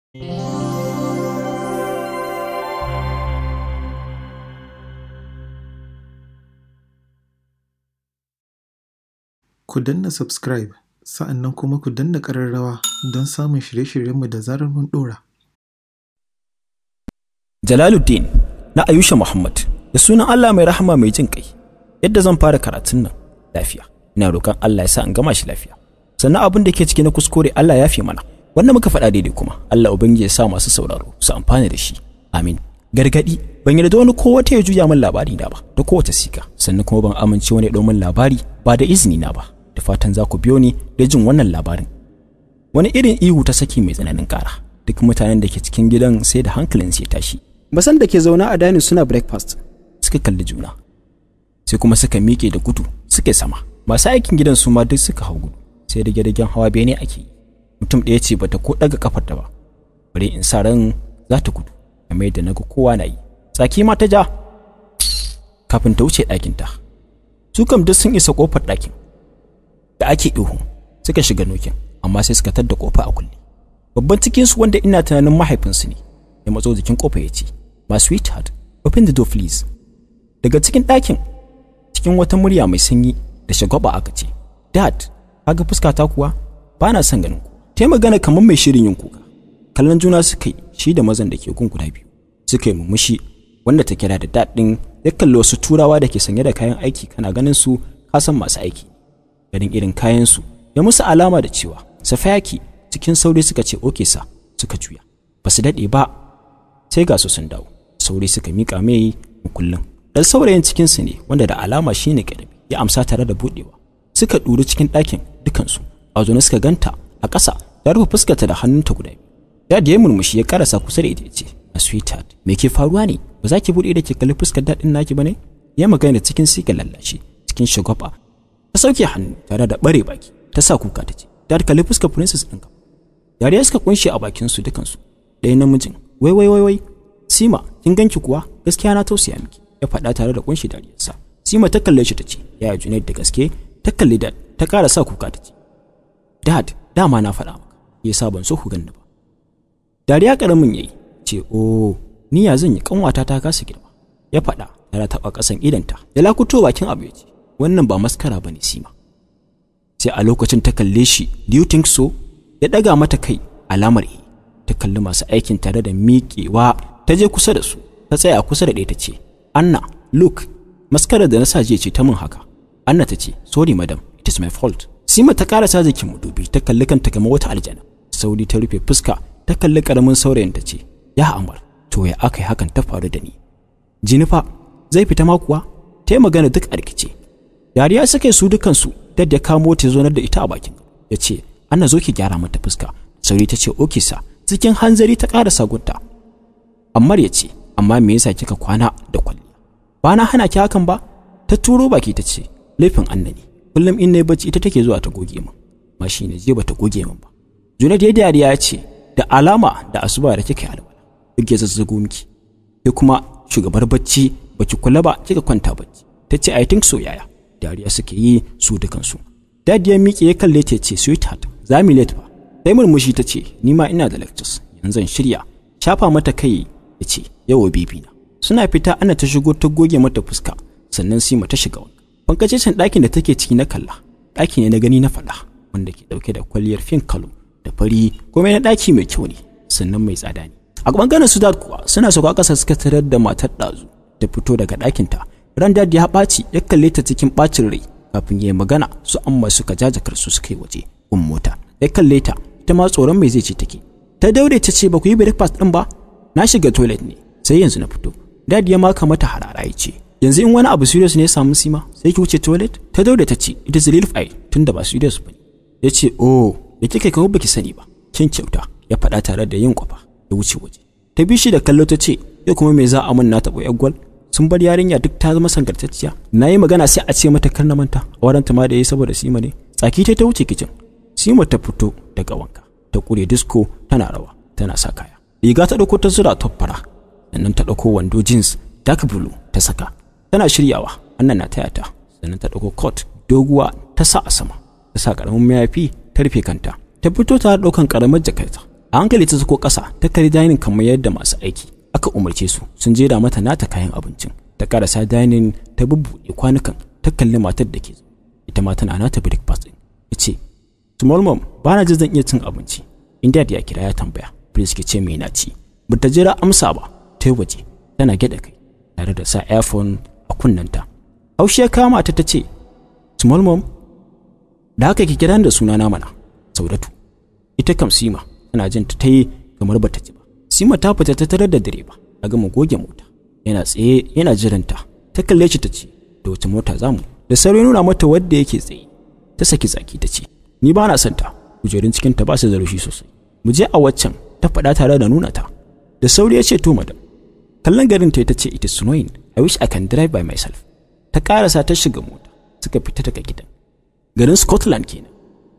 Ku danna subscribe sa'annan kuma ku danna ƙararrawa don samun shirye-shiryenmu da zarar mun ɗora. Jalaluddin na Ayusha Muhammad da sunan Allah mai rahama mai jin kai yadda zan fara karatun nan lafiya ina roƙon Allah ya sa in gama shi lafiya sannan abin da ke ciki na kuskure Allah ya fi mana wanda muka faɗa daidai kuma Allah ubangiji ya sa masu sauraro su amfana da shi amin gargadi ban yarda wani ko wata ya juya min labari na ba da kowace sika sannan kuma ban amince wani ya min labari ba da izini na ba da fatan za ku biyo ni da jin wannan labarin wani irin ihu ta saki mai tsananin ƙara duk mutanen da ke cikin gidan sai da hankalin ya tashi Basan da ke zaune a dining suna breakfast. suka kalli juna sai kuma suka miƙe da gudu suka sama masu aikin gidan su ma duk suka hau gudu sai da gidajen hawa bene ake yi mutum ɗaya ce bata ko ɗaga kafar ta ba bari in sa ran za ta gudu kamar yadda naga kowa na yi tsaki ma ta ja kafin ta wuce ɗakin ta su kam duk sun isa kofar ɗakin da ake ihu suka shiga nokin amma sai suka tadda kofa a kulle babban cikinsu wanda ina tunanin mahaifinsu ne ya matso jikin kofa ya ce my sweetheart open the door please daga cikin ɗakin cikin wata murya mai sanyi da shagwaba aka ce dad kaga fuskata kuwa ba na son ganin ku ta magana kamar mai shirin yin kuka kallon juna suka yi shi da mazan da ke gun guda biyu suka yi murmushi wanda ta kira da dad ɗin ya kalli wasu turawa da ke sanye da kayan aiki kana ganin su kasan masu aiki ganin irin kayan su ya musu alama da cewa safayaki cikin sauri suka ce oke sa suka juya ba su daɗe ba sai ga su sun dawo sauri suka mika mai mukullin dan saurayin cikin su ne wanda da alama shine karbi ya amsa tare da budewa suka duru cikin ɗakin dukansu a zaune suka ganta a ƙasa ta rufe fuskarta da hannunta guda biyu dad ya murmushi ya karasa kusa da ita ya ce a sweetheart me ke faruwa ne ba za ki bude da ke kalli fuskar dadin naki ba ne ya magana cikin siga lallashi cikin shagwaba ta sauke hannu tare da bare baki ta sa kuka ta ce dad kalli fuskar princess ɗinka yariya suka kunshe a bakinsu dukansu ɗaya namijin wai wai wai wai sima kin ganki kuwa gaskiya na tausaya miki ya faɗa tare da kunshi dariyarsa sima ta kalle shi ta ce yaya junaid da gaske ta kalli dad ta ƙara sa kuka ta ce dad dama na faɗa maka yasa ban so ku ganni ba dariya ƙaramin yayi ce o ni ya zan yi kanwata ta kasa girma ya faɗa tare taɓa ƙasan idanta ya lakuto bakin abu ya ce wannan ba maskara bane sima sai a lokacin ta kalle shi do you think so ya ɗaga mata kai alamar e ta kalli masu aikin tare da miƙewa ta je kusa da su ta tsaya kusa da ɗaya ta ce anna look maskarar da na sa jiya ce ta min haka anna ta ce sorry madam it is my fault sima ta ƙara sa jikin mudubi ta kalli kanta kamar wata aljana sauri ta rufe fuska ta kalli ƙaramin saurayin ta ce ya amar to ya aka yi hakan ta faru da ni jinifa zai fita ma kuwa ta yi magana duk a rikice dariya suka yi su dukansu dad ya kamo ta zonar da ita a bakin ya ce anna zo ki gyara mata fuska sauri ta ce oke sa cikin hanzari ta ƙara sagunta Ammar ya ce, amma me yasa kika kwana da kwalliya? Ba na hana ki hakan ba? Ta turo baki ta ce, laifin anna ne. Kullum in nayi bacci ita take zuwa ta goge min. Ma shi ne je bata goge min ba. Junaid ya dariya ya ce, da alama da asuba da kika yi alwala. Duk ya zazzago miki. Ke kuma shugabar bacci baki kula ba kika kwanta bacci. Ta ce I think so yaya. Dariya suke yi su dukansu. Dadi ya miƙe ya kalle ta ce sweetheart za mu late ba. Sai murmushi ta ce ni ma ina da lectures yanzu shirya. Shafa mata kai ya ce yawa bibi na suna fita ana ta shigo ta goge mata fuska sannan sima ta shiga wanka bankacecen ɗakin da take ciki na kalla ɗaki ne na gani na faɗa wanda ke ɗauke da kwalliyar fin kalo da fari kuma na ɗaki mai kyau ne sannan mai tsada ne a bangaren su kuwa suna sauka ƙasa suka tarar da matar ɗazu ta fito daga ɗakinta ran dad ya ɓaci ya kalle ta cikin ɓacin rai kafin ya yi magana su amma suka jajakar su suka yi waje gun mota ya kalle ta ita ma tsoron mai zai ce take ta daure ta ce ba ku yi breakfast ɗin ba na shiga toilet ne sai yanzu na fito dad ya maka mata harara ya ce yanzu in wani abu serious ne ya samu sima sai ki wuce toilet ta daure ta ce it is relief eye tunda ba serious bane ya ce oh da kika kawo baki sani ba kin kyauta ya faɗa tare da yin kwafa ya wuce waje ta bi shi da kallo ta ce yau kuma me za a mun na taɓo gwal sun bar yarinya duk ta zama sangartacciya na yi magana sai a ce mata kar na manta auren ta ma da yi saboda sima ne tsaki ta ta wuce kicin sima ta fito daga wanka ta kure disco tana rawa tana sa kaya riga ta ɗauko ta zura top fara sannan ta ɗauko wando jeans dark blue ta saka tana shiryawa annan na taya ta sannan ta ɗauko coat doguwa ta sa a sama ta sa ƙaramin mayafi ta rufe kanta ta fito ta ɗaukan ƙaramar jakarta a a hankali ta zuko ƙasa ta kari dining kamar yadda masu aiki aka umarce su sun jera mata nata kayan abincin ta karasa dining ta bubbuɗe kwanukan ta kalli matar da ke ita ma tana nata breakfast din ya ce small mom ba na ji zan iya cin abinci inda ya kira ya tambaya prince ke ce mai na ci ba ta jira amsa ba ta yi waje tana gyaɗa kai tare da sa earphone a kunnanta haushi ya kama ta ta ce small mom da haka ki kira da sunana mana saudatu ita kam sima tana jin ta ta yi kamar bata ji ba sima ta fita ta tarar da direba a gama goge mota yana tsaye yana jiranta ta kalle shi ta ce da wace mota za mu da sauri nuna mata wadda yake tsaye ta saki tsaki ta ce ni ba na son ta kujerun cikin ta ba su da rushi sosai mu je a waccan ta faɗa tare da nuna ta da sauri ya ce to madam kallon garin ta ce it is snowing i wish i can drive by myself ta karasa ta shiga mota suka fita daga gidan garin scotland kenan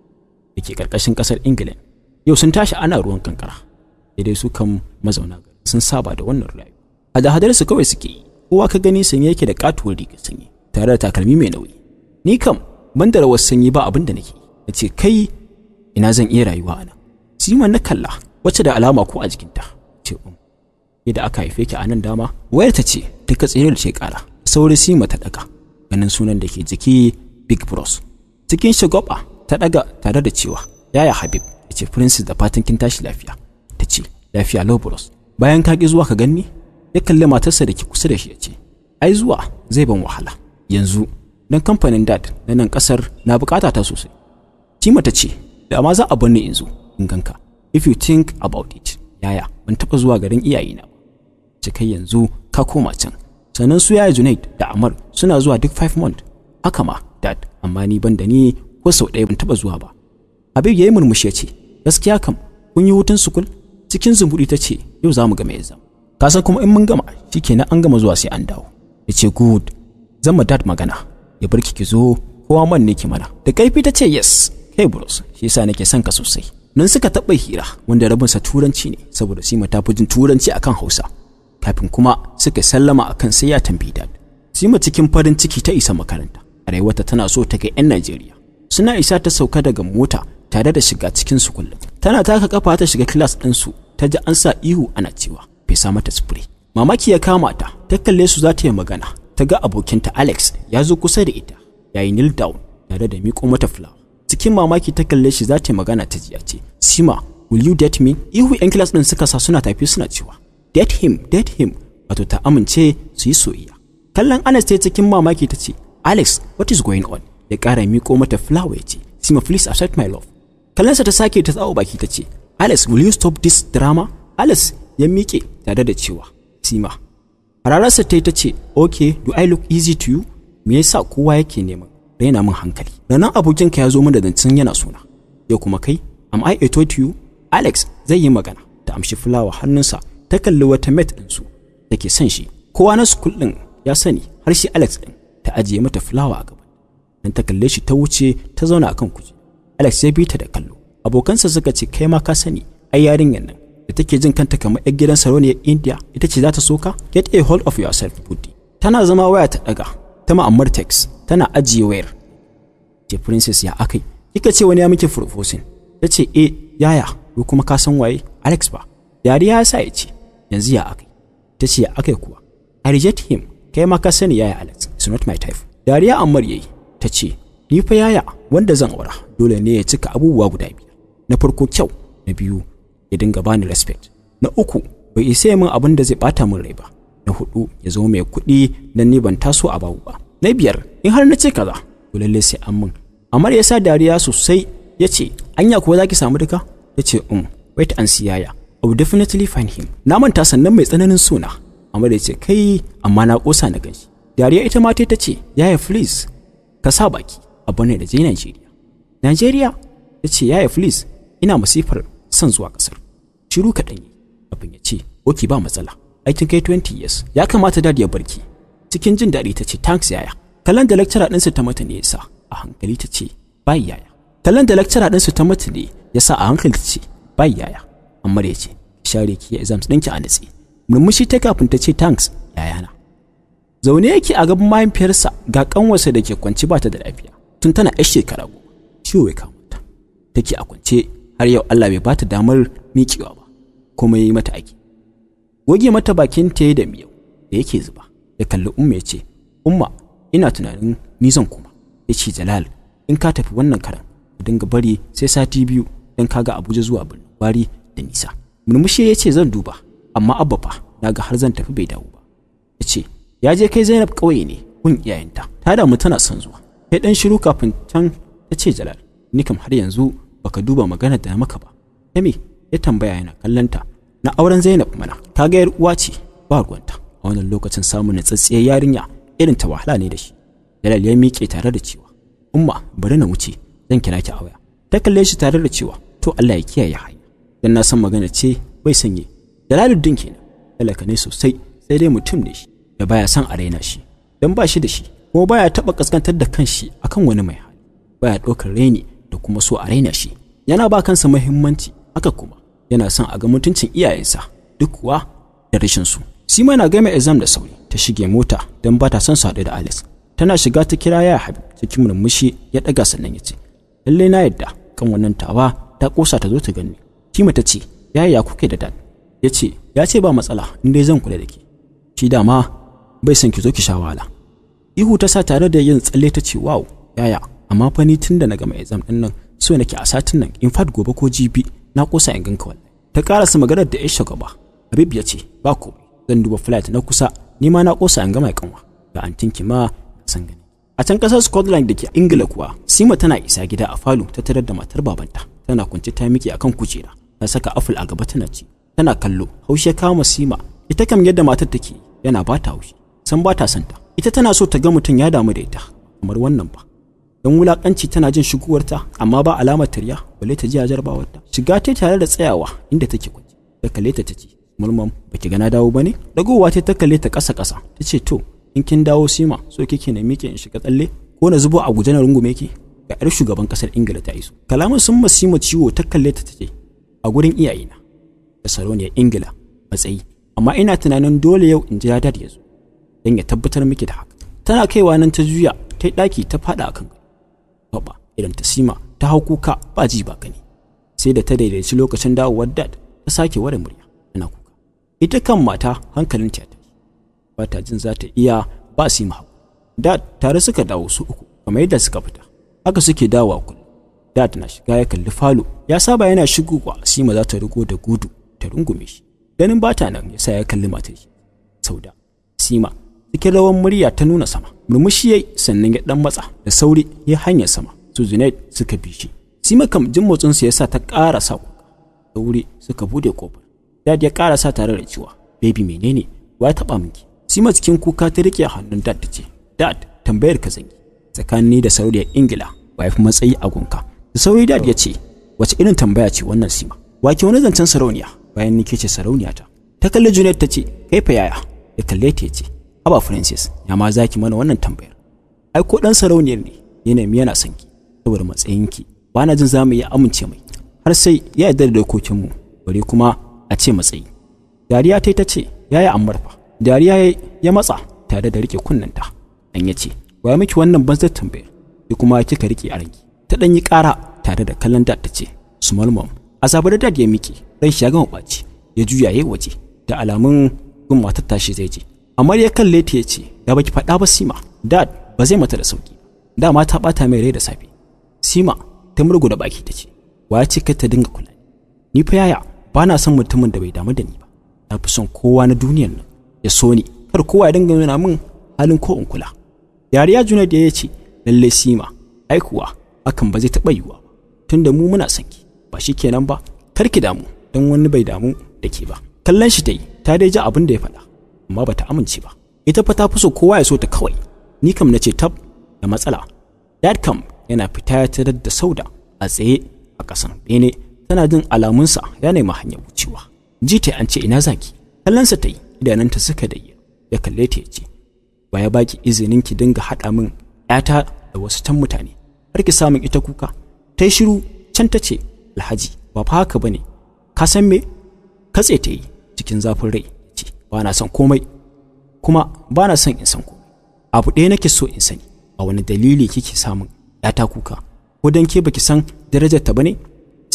da ke karkashin kasar england yau sun tashi ana ruwan kankara dai su kan mazauna garin sun saba da wannan rayuwa a da hadar su kawai suke yi kowa ka gani sanye yake da katuwar riga sanyi tare da takalmi mai nauyi ni kam ban da rawar sanyi ba abin da nake na ce kai ina zan iya rayuwa a nan siman na kalla wacce da alama ko a jikinta ce um yadda aka haife ki a nan dama wayar ta ce ta katsire da ce kara sauri sima ta daga ganin sunan da ke jiki big bros cikin shagwaba ta daga tare da cewa yaya habib ya ce princess da fatan kin tashi lafiya ta ce lafiya low bros bayan ka ki zuwa ka ganni ya kalli matarsa da ke kusa da shi ya ce ai zuwa zai ban wahala yanzu dan kamfanin dad na nan kasar na bukata ta sosai Tima ta ce da ma za a bar ni in zo in ganka if you think about it yaya ban taba zuwa garin iyayena ba ce kai yanzu ka koma can sannan su yaya Junaid da Amar suna zuwa duk 5 month haka ma dad amma ni ban da ni ko sau ɗaya ban taba zuwa ba Habib yayi murmushi ya ce gaskiya kam kun yi hutun sukul cikin zumbudi ta ce yau za mu ga mai zama ka san kuma in mun gama shikenan an gama zuwa sai an dawo ya ce good zan ma dad magana ya bar ki zo kowa man ne ki mana da kaifi ta ce yes kai bros shi yasa nake son ka sosai nan suka taɓa hira wanda rabinsa turanci ne saboda sima ta fi jin turanci akan hausa kafin kuma suka sallama akan sai ya tambayi dad sima cikin farin ciki ta isa makaranta a rayuwarta tana so ta ga 'yan najeriya suna isa ta sauka daga mota tare da shiga cikin su kullum tana taka kafa ta shiga class din su ta ji an sa ihu ana cewa fesa mata spray mamaki ya kama ta ta kalle su za ta yi magana ta ga abokinta alex ya zo kusa da ita yayi kneel down tare da miƙo mata flower cikin mamaki ta kalle shi za ta yi magana ta jiya ce sima will you date me ihu yan class din suka sa suna tafi suna cewa date him date him wato ta amince su yi soyayya kallon anas ta cikin mamaki ta ce alex what is going on ya ƙara miƙo mata flower ya ce sima please accept my love kallonsa ta sake ta tsawo baki ta ce alex will you stop this drama alex ya miƙe tare da cewa sima hararsa ta yi ta ce okay do i look easy to you me yasa kowa yake neman raina min hankali ranar abokinka ya zo min da zancen yana suna ya kuma kai am i a to you alex zai yi magana ta amshi fulawa hannunsa ta kalli wata mate ɗinsu da ke son shi kowa na sukul ɗin ya sani har shi alex ɗin ta ajiye mata fulawa a gaba dan ta kalle shi ta wuce ta zauna akan kuje alex ya bi ta da kallo abokansa suka ce kai ma ka sani ai yarinyar nan da take jin kanta kamar yar gidan sarauniyar india ita ce za ta soka get a hold of yourself buddy tana zama waya ta daga ta ma'ammar text tana ajiye wayar ce princess ya akai kika ce wani ya miki proposing ta ce e yaya ko kuma ka san waye alex ba dariya ya sa ya ce yanzu ya akai ta ce ya akai kuwa i reject him kai ma ka sani yaya alex it's not my type dariya ammar yayi ta ce ni fa yaya wanda zan aura dole ne ya cika abubuwa guda biyar na farko kyau na biyu ya dinga bani respect na uku bai isa min abin da zai bata min rai ba na hudu ya zama mai kuɗi dan ni ban taso a babu ba na biyar in har na ce kaza to lalle sai an min Amar ya sa dariya sosai ya ce, Anya kuwa za ki samu duka? Ya ce, Um, wait and see yaya. I will definitely find him. Na manta sannan mai tsananin suna. Amar ya ce, Kai, amma na ƙosa na ganshi. Dariya ita ma ta ce, Yaya please, ka sa baki, abu ne da je Najeriya. Najeriya? Ya ce, Yaya please, ina masifar son zuwa ƙasar. Shiru kaɗan yi. Abin ya ce, Oki ba matsala. Aikin kai 20 years, ya kamata dad ya barki. Cikin jin daɗi ta ce, Thanks yaya. Kalan da lecturer ɗinsa ta mata ne ya sa. a hankali ta ce bai yaya kallon da lecturer ɗinsu ta mutu ne ya sa a hankali ta ce bai yaya amma ya ce share ki exams ɗinki a natsi murmushi ta kafin ta ce thanks yayana zaune yake a gaban mahaifiyarsa ga kanwarsa da ke kwance ba ta da lafiya tun tana yar shekara goma ciwo ya kama ta take a kwance har yau Allah bai bata damar miƙewa ba kuma yi mata aiki goge mata bakin ta da miyau da yake zuba ya kalli umma ya ce umma ina tunanin ni zan kuma ya ce jalal in ka tafi wannan karan ka dinga bari sai sati biyu don ka ga abuja zuwa birnin gwari da nisa murmushi ya ce zan duba amma abba fa na ga har zan tafi bai dawo ba ya ce ya je kai zainab ƙauye ne kun iyayenta ta damu tana son zuwa kai dan shiru kafin can ta ce jalal ni kam har yanzu baka duba maganar da na maka ba ta me ya tambaya yana kallanta na auren zainab mana ta ga yar uwa ce ba ruwanta a wannan lokacin samun natsatsiyar yarinya irin ta wahala ne da shi jalal ya miƙe tare da cewa umma bari na wuce zan kira ki a waya ta kalle shi tare da cewa to Allah ya kiyaye hanya dan na san magana ce bai sanye jalaluddin kenan talaka ne sosai sai dai mutum ne shi da baya son a raina shi dan ba shi da shi kuma baya taba kaskantar da kanshi akan wani mai hali baya ɗaukar raini da kuma so a raina shi yana ba kansa muhimmanci haka kuma yana son a ga mutuncin iyayensa duk kuwa da rashin su Sima na gama exam da sauri ta shige mota don ba ta son su haɗu da Alice tana shiga ta kira ya Habib cikin murmushi ya ɗaga sannan ya ce lalle na yadda kan wannan tawa ta kosa ta zo ta gani Sima ta ce yaya ya kuke da dad ya ce ya ce ba matsala in dai zan kula da ke shi dama bai son ki zo ki sha wahala ihu ta sa tare da yin tsalle ta ce wow yaya amma fa ni tun da na gama exam din nan so nake a satin nan in fact gobe ko jibi na kosa in ganka wallahi ta karasa maganar da Aisha gaba Habib ya ce ba komai zan duba flight na kusa ni ma na kosa in gama kanwa ga antinki ma san gani a can kasar Scotland da ke Ingila kuwa Sima tana isa gida a falo ta tarar da matar babanta tana kwance ta miki akan kujera ta saka apple a gaba tana ci tana kallo haushi ya kama Sima ita kam yadda matar take yana ba ta haushi san ba ta santa ita tana so ta ga mutum ya damu da ita kamar wannan ba don wulakanci tana jin shigowarta amma ba alamar tarya balle ta ji a jarbawarta shiga ta tare da tsayawa inda take kwance ta kalle ta tace mulmam baki ga na dawo bane dagowa ta ta kalle ta kasa kasa tace to in kin dawo sima so kike na mike in shiga tsalle ko na zubo a guje na rungume ki ga yar shugaban kasar ingila ta iso kalaman sun masima ciwo ta kalle ta tace a gurin iyayena da sarauniyar ingila matsayi amma ina tunanin dole yau in jira dad ya zo don ya tabbatar miki da haka tana kaiwa nan ta juya ta yi ɗaki ta faɗa akan Baba idan ta sima ta hau kuka ba ji ba gani sai da ta daidaici lokacin dawowar dad ta sake ware murya tana kuka ita kan mata hankalin ta tashi ba ta jin za ta iya ba sima hau dad tare suka dawo su uku kamar yadda suka fita haka suke dawowa kullum dad na shiga ya kalli falo ya saba yana shigowa sima za ta rigo da gudu ta rungume shi ganin bata nan yasa ya kalli matar shi sauda sima cikin rawan murya ta nuna sama murmushi yayi sannan ya dan matsa da sauri ya hanya sama su Junaid suka bi shi sima kam jin motsin su yasa ta ƙara sa kuka da wuri suka bude kofar dad ya ƙara sa tare da cewa baby menene wa taba miki sima cikin kuka ta rike hannun dad ta ce dad tambayar ka zangi tsakanin da sauriyar ingila ba ya fi matsayi a gunka da sauri dad ya ce wace irin tambaya ce wannan sima wake wani zancen sarauniya bayan ni ke ce sarauniya ta ta kalli Junaid ta ce kai fa yaya ya kalle ta ya ce haba Francis ya ma zaki mana wannan tambayar ai ko dan sarauniyar ne ya nemi yana son ki saboda matsayinki ba na jin za mu iya amince mai har sai ya yarda da dokokinmu bare kuma a ce matsayi dariya ta ta ce yaya ammar fa dariya ya matsa tare da rike kunnanta dan ya ce wa miki wannan banzar tambayar ki kuma kika rike a ranki ta dan yi kara tare da kallon dad ta ce small mom azabar dad ya miki ran shi ya gama ɓaci ya juya yayi waje da alamun gun matar tashi zai je amma ya kalle ta yace da baki faɗa ba Sima dad ba zai mata da sauki dama ta bata mai rai da safe Sima ta murgu da baki ta ce wa ya ce kai ta dinga kula ni fa yaya ba na son mutumin da bai damu da ni ba na fi son kowa na duniyar nan ya so ni kar kowa ya dinga nuna min halin ko in kula yariya juna da ya ce lalle Sima ai kuwa hakan ba zai taɓa yiwuwa ba tunda mu muna son ki ba shi kenan ba kar ki damu don wani bai damu da ke ba kallon shi ta yi ta dai ji abin da ya faɗa amma bata amince ba ita fa ta fi so kowa ya so ta kawai ni kam na ce tab da matsala dad kam yana fita ya tarar da sauda a tsaye a ƙasan bene tana jin alamunsa ya nemi hanyar wucewa ji ta an ce ina zaki kallonsa ta yi idananta suka da ya kalle ta ya ce ba ya baki izinin ki dinga haɗa min ƴata da wasu can mutane har ki samun ita kuka ta yi shiru can ta ce alhaji ba fa haka bane ka san me katse ta yi cikin zafin rai ce ba na son komai kuma ba na son in san komai abu ɗaya nake so in sani a wani dalili kike samun ta kuka ko dan ke baki san darajar ta bane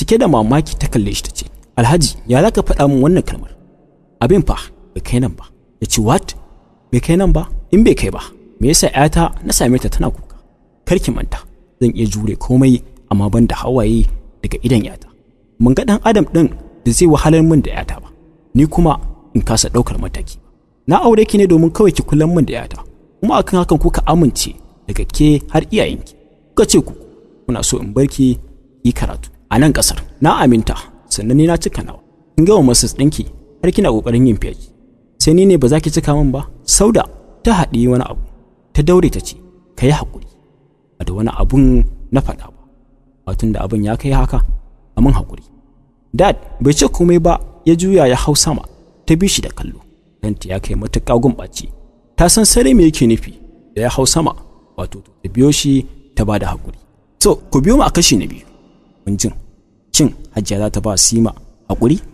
cike da mamaki ta kalle shi ta ce alhaji ya za ka faɗa min wannan kalmar abin fa bai kai nan ba ya ce what bai kai nan ba in bai kai ba me yasa yata na same ta tana kuka kar ki manta zan iya jure komai amma ban da hawaye daga idan yata mun ga dan adam din da zai wahalar min da yata ba ni kuma in kasa ɗaukar mataki na aure ki ne domin kawai ki kullum min da yata kuma akan hakan kuka amince daga ke har iyayenki kuka ce ku kuna so in barki yi karatu a nan kasar na aminta sannan ni na cika nawa in gama masas ɗinki har kina ƙoƙarin yin fiyaji sai ni ne ba za ki cika min ba sauda ta haɗi wani abu ta daure ta ce ka yi haƙuri a da wani abun na faɗa ba watun da abin ya kai haka a min haƙuri dad bai ce komai ba ya juya ya hau sama ta bi shi da kallo danta ya kai matuƙa gumɓace ta san sare me yake nufi da ya hau sama wato ta biyo shi ta ba da haƙuri so ku biyo mu a kashi na biyu mun jin cin hajjiya za ta ba sima haƙuri